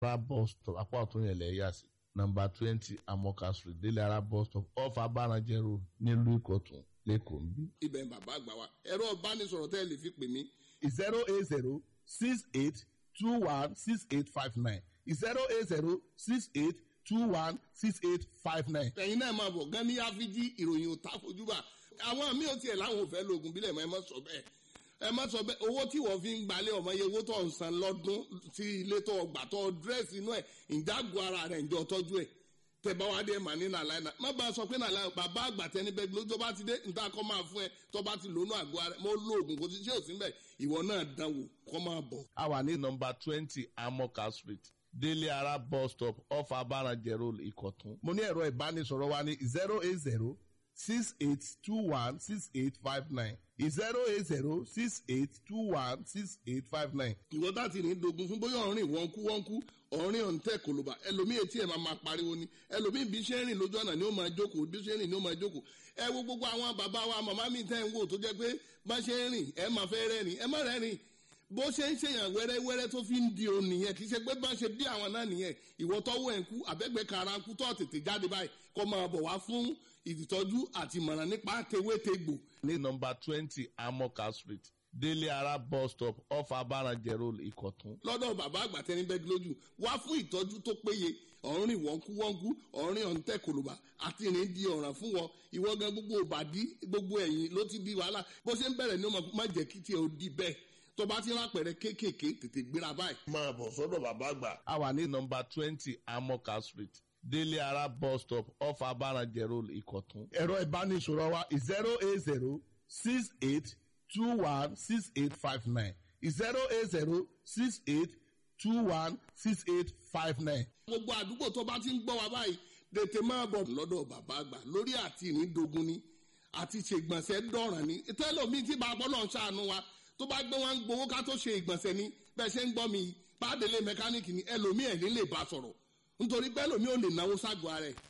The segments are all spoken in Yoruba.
ara bus stop apá ọ̀tún yẹn lẹ̀ yà sí nọmba twenty amoka street délé ara bus stop off abaranjẹ road nílùú ìkọ̀tún lẹ́kọ̀ọ́ ń bí. ibẹ̀ ń bàbá àgbà wa ẹ̀rọ ìbánisọ̀rọ̀ tẹ́ ẹ lè fi pè mí zero eight zero six eight two one six eight five nine zero eight zero six eight two one six eight five nine. ẹ̀yin náà máa bọ̀ gan ní áfíjí ìròyìn ò tá fojú bá àwọn míì ò tiẹ̀ láwọn ò fẹ́ lo oògùn bílẹ̀ mọ́ ẹ má sọ bẹ́ẹ̀ ẹ má sọ bẹ́ẹ̀ owó tí wọ́n fi ń gbalẹ̀ ọmọ yẹ owó tó ń san lọ́dún tí ilé tó gbà tó dírẹ́sì inú ẹ̀ ìjágun ara rẹ̀ ǹjọ́ tọ́jú ẹ̀ tẹ̀bá wa dé mà ní nàlá ẹ̀ má bá a sọ pé nàlá ẹ̀ bàbá àgbà tẹni bẹ́ẹ̀ ló tó bá ti dé níta kọ́ máa fún ẹ tó bá ti lónú àgọ́ ara mo lo oògùn kò sí ṣé ò sí mbẹ̀ ìwọ náà dánwò kọ́ máa bọ̀. a wà ní nọmba twenty amoka street délé ara bus stop off abaranjẹ road ìkọ̀tún. mo ní ẹ̀rọ ìbánisọ̀rọ̀ wa ní zero eight zero six eight two one six eight five nine zero eight zero six eight two one six eight five nine. ìwọ tá ti ní dogun fún bóyá ọ̀rìn wọ́n kú wọ́n kú ọ̀rìn ọ̀ǹtẹ̀ kòlóbà ẹlòmíì etí ẹ̀ máa máa pariwo ni ẹlòmíì bí ṣe ń rìn lójú ọ̀nà ni ó máa jókòó bí ṣe ń rìn ni ó máa jókòó ẹ wo gbogbo àwọn bàbá wa màmá mi tẹ́ ń wò tó jẹ́ pé bá ṣe ń rìn ẹ máa fẹ́ rẹ́rìn ẹ má rẹ́rìn bó ṣe ń ṣèyàn wẹ́rẹ́wẹ́rẹ́ tó fi ń di òun nìyẹn kì í ṣe pé bá ṣe bí àwọn náà nìyẹn ìwọ tọ́wọ́ ẹ̀ ń kú àbẹ́gbẹ́ kara ń kú tó tètè jáde báyìí kó máa bọ̀ wá fún ìtọ́jú àti ìmọ̀ràn nípa tewétegbò ní nọmba twenty amoka street délé ara bus stop off abaranjẹ road ìkọ̀tún. lọ́dọ̀ bàbá àgbà tẹni bẹ́ẹ̀ lójú wá fún ìtọ́jú tó péye ọ̀rìn wọ́nkúwọ́nkú ọ̀rìn ọ̀ǹtẹ̀ kòlùbà àti ìrìn di ọ̀ràn fún wọn ìwọ gan gbogbo òbàdí gbogbo ẹ̀yìn ló ti di wàhálà bó ṣe ń bẹ̀rẹ̀ ní ọmọ má jẹ́ kí tiẹ̀ ó di bẹ́ẹ̀ tó bá ti rápẹ̀rẹ̀ kéékèèké tètè gbéra báyìí. máa bọ̀ sọ́dọ̀ bàbá àgbà. a wà ní nọmba twenty amoka street délé ara bus stop off abaranjẹ road ìkọ̀tún. ẹ̀rọ ìbánisọ̀rọ̀ wa zero eight zero six eight two one six eight five nine zero eight zero six eight two one six eight five nine. gbogbo àdúgbò tó bá ti ń gbọ́ wa báyìí tètè máa bọ̀ lọ́dọ̀ bàbá àgbà lórí àti ìrìndògún ni àti ṣègbọ̀nsẹ̀ dọ̀ràn ni tẹ́lọ̀mí tí bàbá ọlọ́run ṣàánú wa tó bá gbé wọn gbowó ká tó ṣe ìgbọ̀nsẹ̀ ni bẹ́ẹ̀ ṣe ń gbọ́ mi pàdélé mẹkáníìkì ni ẹlòmíì ẹ̀ ní lè bá sọ̀rọ̀ nítorí pé ẹlòmíì ò lè náwó ságọ́ ara ẹ̀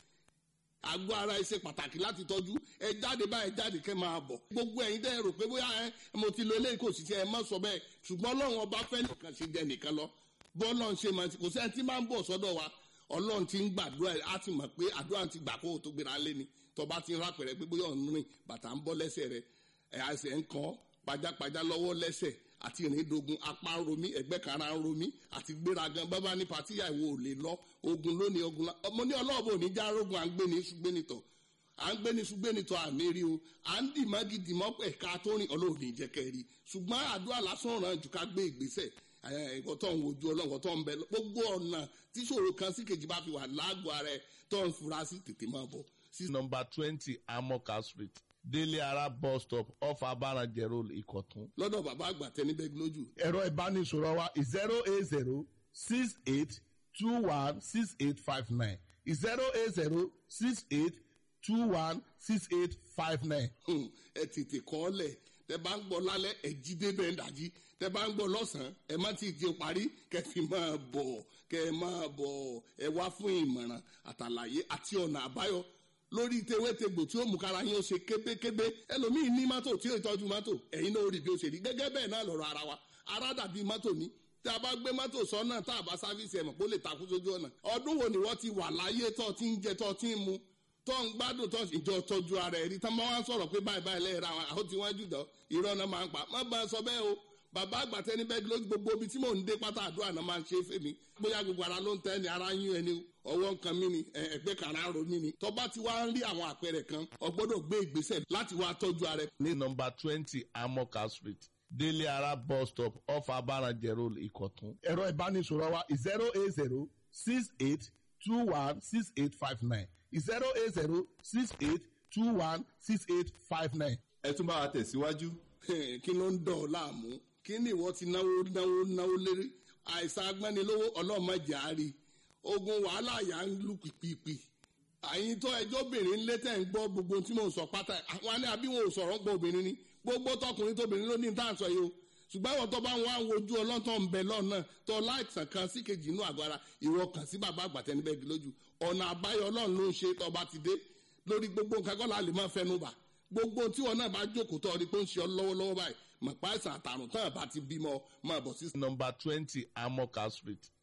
àgọ́ ara ẹ ṣe pàtàkì láti tọ́jú ẹ jáde báyìí jáde kẹ́ máa bọ̀ gbogbo ẹ̀yin dẹ́ rò pé bóyá ẹ mo ti lo eléyìí kò sì ṣe ẹ má sọ bẹ́ẹ̀ ṣùgbọ́n ọlọ́run ọba fẹ́ nìkan ṣe jẹ nìkan lọ bọ́ọ̀lọ́run ṣe máa ti kò sẹ́ni tí máa ń bọ̀ sọ́dọ̀ wa ọlọ́run ti ń gbàdúrà ẹ̀ á ti mọ̀ pé àdúrà ti gbà kó o tó gbéra lé ni tọba ti ń rápẹ̀rẹ̀ pé bóyá ọ̀nù rìn bàtà ń bọ́ lẹ́sẹ̀ rẹ̀ ẹ̀ àṣẹ ń kàn pajápajá lọ́wọ́ lẹ́sẹ̀ àti ìrìndògùn apá ń romí ẹgbẹ́ kara ń romí àti gbéragan bábá ní patíyà ìwò ò lè lọ ogun lónìí ogun la ọmọ ní ọlọ́ọ̀bù òní já rogun à ń gbé ní ṣùgbẹ́nitọ̀ à ń gbé ní ṣùgbẹ́nitọ̀ àmì rí o à ń dì mọ́gì dì mọ́ ẹ̀ka tó rìn ọlọ́ọ̀ni ìjẹ́kẹ́ rí ṣùgbọ́n àdúrà lásán ràn jù ká gbé ìgbésẹ̀ ẹ̀kọ́ tó ń wojú ọlọ́run tó ń bẹ gbogbo ọ̀nà tíṣòro kan sí kejì bá fi wà lágọ̀ọ́ ara ẹ̀ tó ń fura sí tètè máa bọ̀ sí nọmba twenty amoka street délé ara bus stop off abaranjẹ road ìkọ̀tún. lọ́dọ̀ bàbá àgbà tẹni bẹ́ẹ̀ lójú. ẹ̀rọ ìbánisọ̀rọ̀ wa zero eight zero six eight two one six eight five nine zero eight zero six eight two one six eight five nine. ẹ tètè kọ́ ọ lẹ̀ tẹ bá ń gbọ́ lálẹ́ ẹ jí débẹ̀ ń dàjí tẹ bá ń gbọ́ lọ́sàn-án ẹ má ti di parí kẹ fi máa bọ̀ kẹ máa bọ̀ ẹ wá fún ìmọ̀ràn àtàlàyé àti ọ̀nà àbáyọ lórí tewétegbò tí ó mú kára yín ó ṣe kébékébé ẹlòmíì ní mọ́tò tí ó tọ́jú mọ́tò ẹ̀yin náà ó rí bí ó ṣe rí gẹ́gẹ́ bẹ́ẹ̀ náà lọ́rọ̀ ara wa ara dàbí mọ́tò ní tí a bá gbé mọ́tò sọ́nà tá a bá sáfíìsì ẹ̀mọ̀ kó lè takú sójú ọ̀nà ọdún wo ni wọ́n ti wà láyé tó ti ń jẹ tó ti ń mu tó ń gbádùn tó ìjọ tọ́jú ara ẹ̀ rí tán bá wá ń sọ̀rọ̀ pé báyìí báyìí lẹ́yìn ra àwọn àwọn tí wọ́n jù dán irọ́ náà máa ń pa má bá a sọ bẹ́ẹ̀ o bàbá àgbàtẹ́ ní bẹ́ẹ̀ lójú gbogbo ibi tí mò ń dé pátá àdúrà náà máa ń ṣe é fèmí bóyá gbogbo ara ló ń tẹ́ ni ara ń yún ẹni ọwọ́ nǹkan mi ni ẹgbẹ́ kan ara ń ro mí ni tọ́ba ti wá ń rí àwọn àpẹẹrẹ kan o gbọ́dọ̀ gbé ìgbésẹ̀ láti wá tọ́jú ara ẹ̀. ní nọmba twenty amoka street délé ara bus stop off abaranjẹ road ìkọ̀tún. ẹ̀rọ ìbánisọ̀rọ̀ wa zero eight zero six eight two one six eight five nine zero eight zero six eight two one six eight five nine. ẹ tún bá wa tẹ̀síwájú. kí ló ń dọ̀ ọ́ láàmú kí ni ìwọ ti náwó náwó náwó lérí àìsàn agbẹ́nilówó ọlọ́mọdé àárí ogun wàhálà yà ń lù pìpìpì àyìn tó ẹjọ́ obìnrin lé tẹ̀ ń gbọ́ gbogbo tí mò ń sọ pátá àwọn alẹ́ àbí wọn ò sọ̀rọ̀ gbọ́ obìnrin ni gbogbo tọkùnrin tóbìnrin ló ní ní tàǹsọ̀ yìí o ṣùgbọ́n àwọn tó bá ń wá wojú ọlọ́tọ̀ ń bẹ lọ́nà tó láìsàn kan sí kejì inú àgọ́ ara ìwọ kàn sí bàbá àgbàtẹ́ níbẹ̀ gí lójú ọ̀nà àbáyọ ọlọ́run ló ń ṣe tó bá ti dé lórí gbogbo nǹkan kọ́ la lè máa fẹnu bà gbogbo tí wọn náà bá jókòó tó ọdí pé ń ṣe ọ lọ́wọ́lọ́wọ́ báyìí mọ̀pá àìsàn àtàrùn tán àbá ti bímọ máa bọ̀ sí. nọmba twenty amoka street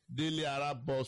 délé ara bus